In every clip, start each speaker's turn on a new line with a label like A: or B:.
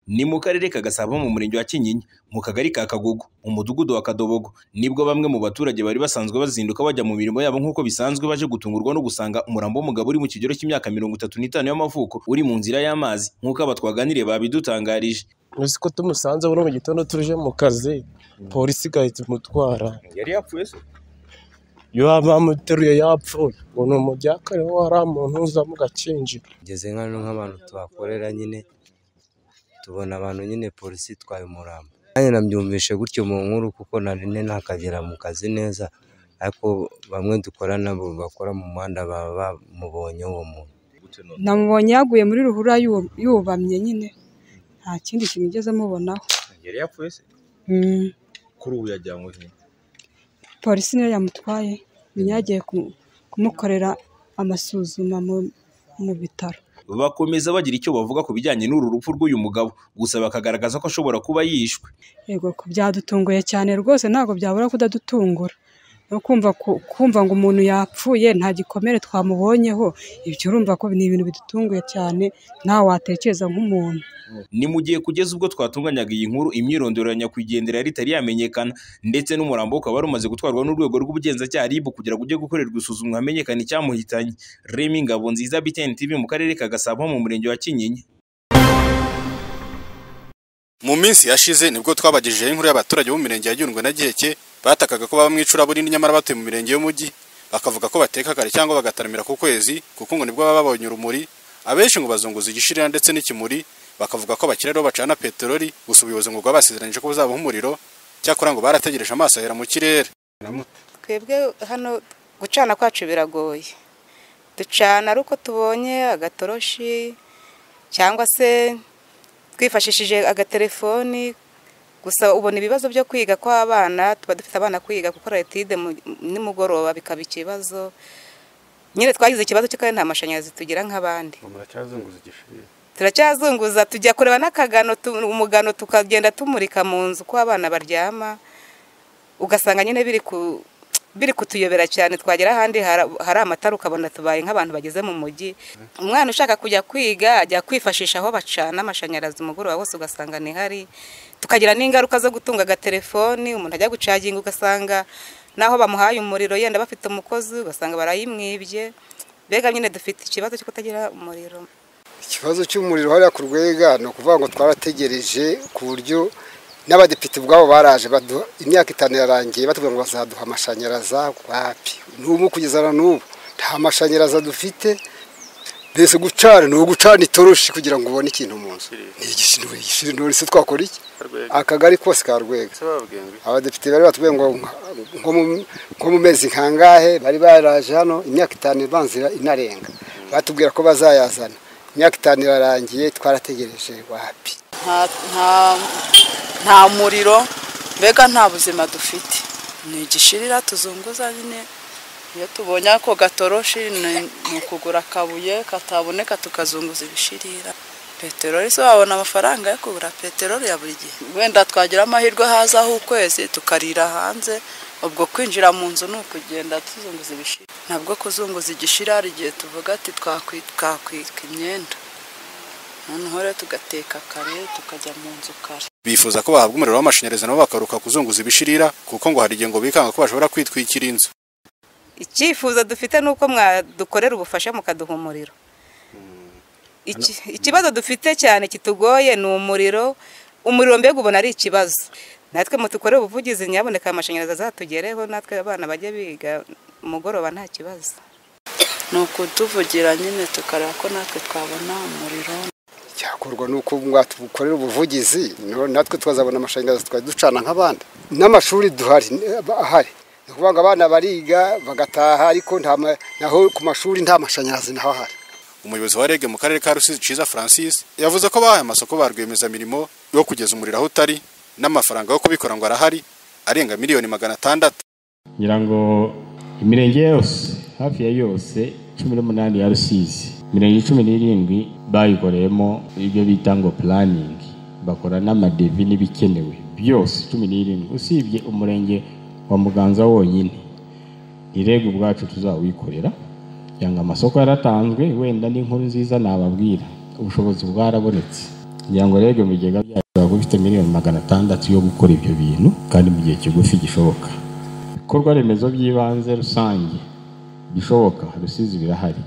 A: Ni mu karere ka Gasabo mu murenge wa Kinyinya, mu kagari ka Kagugu, mu mudugudu wa Kadobogo, nibwo bamwe mu baturage bari basanzwe bazinduka bajya mu mirimo yabo nk'uko bisanzwe baje gutungurwa no gusanga umurambo w'umugabo uri mu kigero cy'imyaka mirongo itatu n'itanu y'amavuko uri mu nzira y'amazi nk'uko aba twaganiriye babidutangarije.
B: uzi ko tumusanze buri mu gitondo tuje mu kazi polisi igahita imutwara
A: Yari yapfuye se?
B: iyo bamuteruye yapfuye ngo ni umujyakare wari umuntu uza mu gakinjiro
C: ngeze nk'ahantu nk'abantu tuhakorera nyine tubona abantu nyine polisi itwaye umurambo nanjye nabyumvishe gutyo mu nkuru kuko narine ntakagera mu kazi neza ariko bamwe dukorana bakora mu muhanda baba bamubonye uwo muntu
D: namubonye yaguye muri ruhurura yu- yubamye nyine nta kindi kintu igeze amubonaho
A: Yari yapfuye se?
D: Mm,
A: Kuri ubu yajyanywe he?
D: polisi niyo yamutwaye nyuma yagiye ku- kumukorera amasuzuma mu- mu bitaro
A: Bakomeza bagira icyo bavuga ku bijyanye n'uru rupfu rw'uyu mugabo, gusa bakagaragaza ko ashobora kuba yishwe.
D: yego ko byadutunguye cyane rwose ntabwo byabura kudadutungura no kumva ku- kumva ngo umuntu yapfuye nta gikomere twamubonyeho ibyo urumva ko ni ibintu bidutunguye cyane ntawe watekereza nk'umuntu
A: Ni mu gihe kugeza ubwo twatunganyaga iyi nkuru imyirondoro ya nyakwigendera yari itari yamenyekana ndetse n'umurambo we ukaba wari umaze gutwarwa n'urwego rw'ubugenzacyaha RIB kugira ngo ujye gukorerwa isuzumwa hamenyekane icyamuhitanye. Remy Ngabonziza BTN TV mu karere ka Gasabo mu murenge wa Kinyinya.
E: mu minsi yashize nibwo twabagejejeho inkuru y'abaturage bo mu mirenge ya Nyungwe na Giheke batakaga ko baba mu icuraburindi nyamara batuye mu mirenge y'umujyi bakavuga ko bateka kare cyangwa bagataramira ku kwezi kuko ngo nibwo baba babonye urumuri abenshi ngo bazunguza igishirira ndetse n'ikimuri bakavuga ko bakirariho bacana peteroli gusa ubuyobozi ngo bwabasezeranyije ko buzabaha umuriro cyakora ngo barategereje amaso ahera mu kirere
F: twebwe hano gucana kwacu biragoye ducana ari uko tubonye agatoroshi cyangwa se twifashishije agatelefoni gusa ubona ibibazo byo kwiga kw'abana tuba dufite abana kwiga gukora etide mu- nimugoroba bikaba ikibazo nyine twagize ikibazo cyo kandi nta mashanyarazi tugira nk'abandi turacyazunguza tujya kureba n'akagano tu- umugano tukagenda tumurika mu nzu uko abana baryama ugasanga nyine biri ku biri kutuyobera cyane twagera ahandi hara- hari amatara ukabona tubaye nk'abantu bageze mu mujyi umwana ushaka kujya kwiga ajya kwifashisha aho bacana amashanyarazi umugoroba wose ugasanga ntihari tukagira n'ingaruka zo gutunga agatelefoni umuntu ajya gucaginga ugasanga n'aho bamuhaye umuriro yenda bafite umukozi ugasanga barayimwibye mbega nyine dufite ikibazo cyo kutagira umuriro
G: ikibazo cy'umuriro hariya ku rwega ni ukuvuga ngo twarategereje ku buryo n'abadepite ubwabo baraje baduha imyaka itanu yarangiye batubwira ngo bazaduha amashanyarazi wapi n'ubu kugeza na n'ubu nta mashanyarazi dufite mbese gucana ni ugucana itoroshi kugira ngo ubone ikintu mu nzu ni igishirindori se twakora iki akagari kose ka rwega abadepite bari batubwiye ngo nko mu- nko mu mezi nkangahe bari baraje hano imyaka itanu ibanzira inarenga batubwira ko bazayazana imyaka itanu irarangiye twarategereje wapi
H: nta nta nta muriro mbega nta buzima dufite ni igishirira tuzunguza nyine iyo tubonye ako gatoroshi ni ni ukugura akabuye kataboneka tukazunguza ibishirira peteroli se wabona amafaranga yo kugura peteroli ya buri gihe wenda twagira amahirwe hazaho ukwezi tukarira hanze ubwo kwinjira mu nzu ni ukugenda tuzunguza ibishirira ntabwo kuzunguza igishirira hari igihe tuvuga ati twakwi- twakwika imyenda noneho rero tugateka kare tukajya mu nzu kare
E: bifuza ko bahabwa umuriro w'amashanyarazi nabo bakaruka kuzunguza ibishirira kuko ngo hari igihe ngo bikanga ko bashobora kwitwikira inzu
F: icyifuzo dufite ni uko mwadukorera ubufasha mukaduha umuriro Iki- ikibazo dufite cyane kitugoye ni umuriro umuriro mbega ubona ari ikibazo natwe mutukorere ubuvugizi nyaboneka amashanyarazi azatugereho natwe abana bajye biga umugoroba nta kibazo
H: ni ukutuvugira nyine tukareba ko natwe twabona umuriro
G: cyakorwa ni uko mwatukorera ubuvugizi no- natwe twazabona amashanyarazi twari ducana nk'abandi n'amashuri duhari aba ahari ni ukuvuga ngo abana bariga bagataha ariko nta ma- naho ku mashuri nta mashanyarazi naho ahari
E: umuyobozi wa rege mu karere ka rusizi ciza francis yavuze ko bahaye amasoko ba rwiyemezamirimo yo kugeza umuriro aho utari n'amafaranga yo kubikora ngo arahari arenga miliyoni magana atandatu
I: ngira ngo imirenge yose hafi ya yose cumi n'umunani ya rusizi imirenge cumi n'irindwi bayikoreyemo ibyo bita ngo puraningi bakora n'amadevi n'ibikenewe byose cumi n'irindwi usibye umurenge wa muganza wonyine irego ubwacu tuzawikorera yanga amasoko yaratanzwe wenda n'inkuru nziza nababwira ubushobozi bwarabonetse kugira ngo rege mu bigega byacu waba ufite miliyoni magana atandatu yo gukora ibyo bintu kandi mu gihe kigufi gishoboka ibikorwa remezo by'ibanze rusange bishoboka rusizi birahari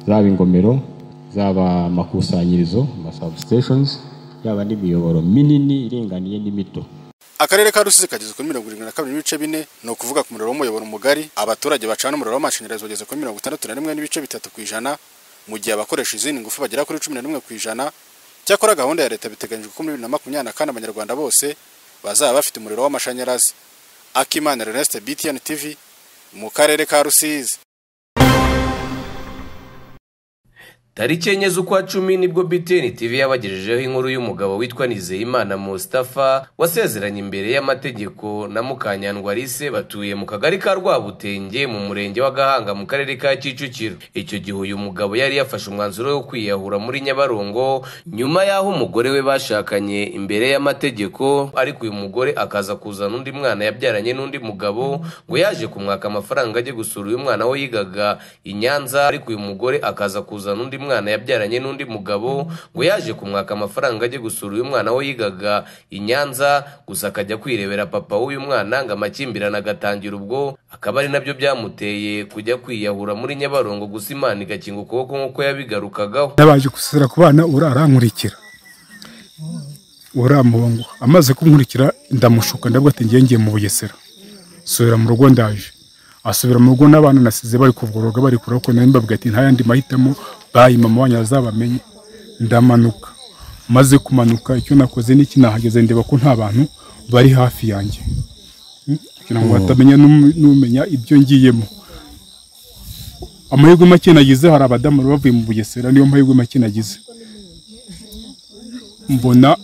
I: zaba ingomero zaba amakusanyirizo amasabusiteshonizi yaba n'imiyoboro minini iringaniye n'imito
E: akarere ka rusizi kageze kuri mirongo irindwi na kabiri n'ibice bine ni ukuvuga ku muriro w'umuyoboro mugari abaturage bacana umuriro w'amashanyarazi bageze kuri mirongo itandatu na rimwe n'ibice bitatu ku ijana mu gihe abakoresha izindi ngufu bagera kuri cumi na rimwe ku ijana cyakora gahunda ya leta biteganyijwe ko muri bibiri na makumyabiri na kane abanyarwanda bose bazaba bafite umuriro w'amashanyarazi akimana reneste btn tv mu karere ka rusizi
H: tariki enye z'ukwa cumi nibwo BTN TV yabagejejeho inkuru y'umugabo witwa Nizeyimana Mustafa wasezeranye imbere y'amategeko na Mukanyandwa Alice batuye mu kagari ka Rwabutenge mu murenge wa Gahanga mu karere ka Kicukiro icyo gihe uyu mugabo yari yafashe umwanzuro wo kwiyahura muri Nyabarongo nyuma y'aho umugore we bashakanye imbere y'amategeko ariko uyu mugore akaza kuzana undi mwana yabyaranye n'undi mugabo ngo yaje kumwaka amafaranga ajye gusura uyu mwana we yigaga i Nyanza ariko uyu mugore akaza kuzana undi mwana mwana yabyaranye n'undi mugabo ngo yaje kumwaka amafaranga ajye gusura uyu mwana we yigaga i Nyanza gusa akajya kwirebera papa w'uyu mwana ngo amakimbirane agatangira ubwo akaba ari nabyo byamuteye kujya kwiyahura muri nyabarongo gusa imana igakinga ukuboko nk'uko yabigarukagaho
G: yabaje gusura ku bana ura arankurikira uramuhongo amaze kumurikira ndamushuka ndabwo ati ngiye ngiye mu bugesera subira mu rugo ndaje asubira mu rugo n'abana nasize bari kuvugoroga bari kureba ko nawe mbabwira ati nta yandi mahitamo bayi mama wanyu azabamenye ndamanuka maze kumanuka icyo nakoze n'iki nahageze ndeba ko nta bantu bari hafi yanjye kugira ngo batamenya n'umenya ibyo ngiyemo amahirwe make nagize hari abadamu bavuye mu bugesera niyo mahirwe make nagize mbona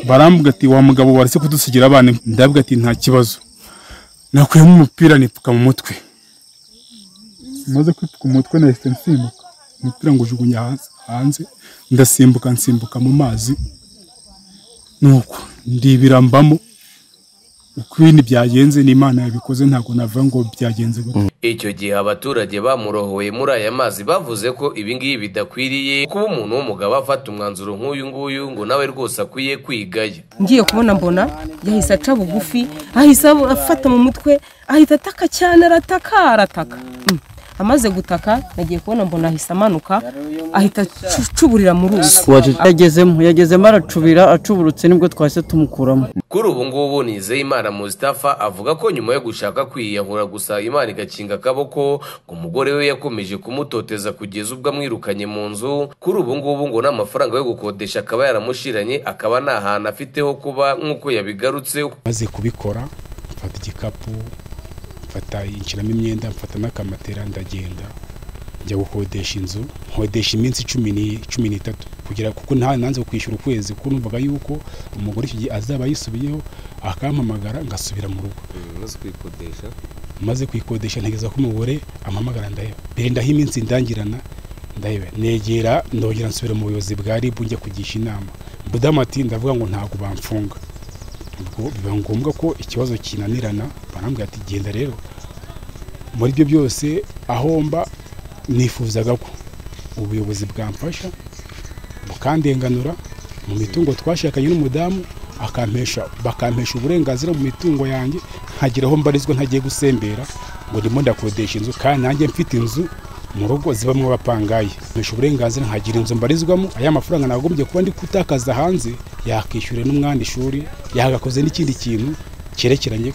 G: barambuga ati wa mugabo waretse kudusigira abana ndavuga ati nta kibazo nakuyemo umupira nipfuka mu mutwe maze kwipfuka umutwe nahise nsimbuka umupira ngo ujugunya hanze ndasimbuka nsimbuka mu mazi nuko ndibirambamo uko ibintu byagenze n'imana yabikoze ntabwo navuga ngo byagenze gutya
H: icyo gihe abaturage bamurohoye muri aya mazi bavuze ko ibingibi bidakwiriye kuba umuntu w'umugabo afata umwanzuro nk'uyu nguyu ngo nawe rwose akwiye kwigaya
J: ngiye kubona mbona yahise aca bugufi ahise afata mu mutwe ahita ataka cyane arataka arataka amaze gutaka nagiye kubona mbona ahise amanuka ahita acuburira mu ruzi
K: yagezemo yagezemo aracubira acuburutse nibwo twahise tumukuramo
H: kuri ubu ngubu nizeyimana mustafa avuga ko nyuma yo gushaka kwiyahura gusa imana igakinga akaboko ngo umugore we yakomeje kumutoteza kugeza ubwo amwirukanye mu nzu kuri ubu ngubu ngo n'amafaranga yo gukodesha akaba yaramushiranye akaba nta hantu afite ho kuba nk'uko yabigarutse
G: maze kubikora mfata igikapu mfata inshyiramo imyenda mfata n'akamatera ndagenda njya gukodesha inzu nkodesha iminsi cumi cumi n'itatu kugira kuko nta nanze kwishyura ukwezi kuko numvaga yuko umugore icyo gihe azaba yisubiyeho akampamagara ngasubira mu rugo
C: maze kuyikodesha
G: maze kuyikodesha ntegereza ko umugore ampamagara ndaheba mbere ndaho iminsi ndangirana ndaheba negera ndongera nsubira mu buyobozi bwa ribu njya kugisha inama budamu ati ndavuga ngo ntabwo bamfunga ubwo biba ngombwa ko ikibazo kinanirana barambwira ati genda rero muri ibyo byose ahomba nifuzaga ko ubuyobozi bwamfasha bukandenganura mu mitungo twashakanye n'umudamu akampesha bakampesha uburenganzira mu mitungo yanjye nkagira aho mbarizwa ntagiye gusembera ngo ndimo ndakodesha inzu kandi nanjye mfite inzu mu rugo zibamo abapangayi mpesha uburenganzira nkagira inzu mbarizwamo aya mafaranga nagombye kuba ndi gutakaza hanze yakishyure n'umwana ishuri yagakoze n'ikindi kintu cyerekeranye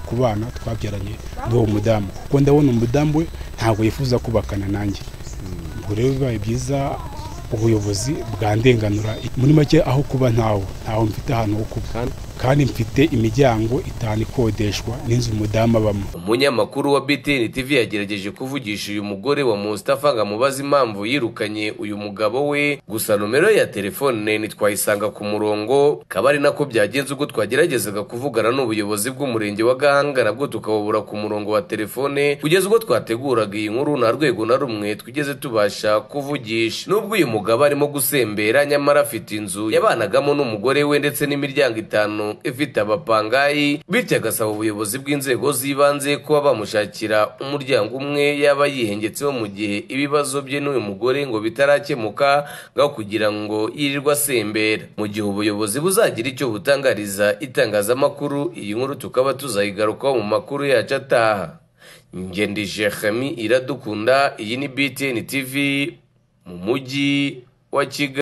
G: ku bana twabyaranye n'uwo mudamu kuko ndabona umudamu we ntabwo yifuza kubakana nanjye ubwo rero bibaye byiza ubuyobozi bwandenganura muri make aho kuba ntawe ntaho mfite ahantu ho kuba kandi mfite imiryango itanu ikodeshwa n'inzu umudamu abamo
H: umunyamakuru wa btn tv yagerageje kuvugisha uyu mugore wa mustafa ngo amubaze impamvu yirukanye uyu mugabo we gusa nomero ya telefone ntitwayisanga ku murongo kaba ari nako byagenze ubwo twageragezaga kuvugana n'ubuyobozi bw'umurenge wa gahanga nabwo tukabubura ku murongo wa telefone kugeza ubwo twateguraga iyi nkuru nta rwego na rumwe twigeze tubasha kuvugisha n'ubwo uyu mugabo arimo gusembera nyamara afite inzu yabanagamo n'umugore we ndetse n'imiryango itanu ifite abapangayi bityo agasaba ubuyobozi bw'inzego z'ibanze kuba bamushakira umuryango umwe yaba yihengetseho mu gihe ibibazo bye n'uyu mugore ngo bitarakemuka ngaho kugira ngo yirirwe asembera mu gihe ubuyobozi buzagira icyo butangariza itangazamakuru iyi nkuru tukaba tuzayigarukaho mu makuru yacu ataha ngendije Khami iradukunda iyi ni BTN TV mu mujyi wa Kigali